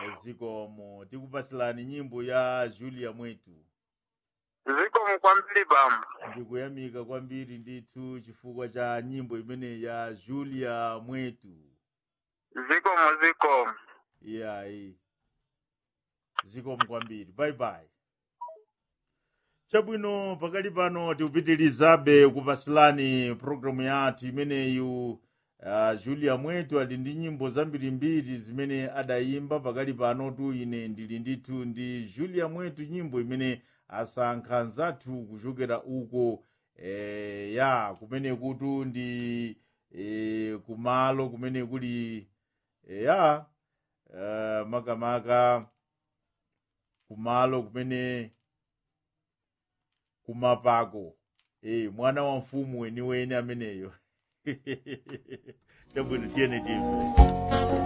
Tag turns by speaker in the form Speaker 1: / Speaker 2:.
Speaker 1: zikomo tikupasilani nyimbo ya julia mwetu
Speaker 2: zikomo kwambiri bambo
Speaker 1: ndikuyamika kwambiri ndithu chifukwa cha nyimbo imene ya julia mwetu
Speaker 2: zikomo zikomo
Speaker 1: iyayi zikomo kwambiri bye bye chabwino pakali pano tikupitirizabe kupasilani programu yathu imeneyu uh, julia mwetu ali ndi nyimbo zambirimbiri zimene adayimba pakali pano tu ine ndili ndithu ndi julia mwetu nyimbo imene asankha nzathu kuchokera uko eh, ya kumene kutu ndi eh, kumalo kumene kuli eh, ya uh, makamaka kumalo kumene kumapako eh, mwana wa mfumu weniweni ameneyo chabwino tiyene timve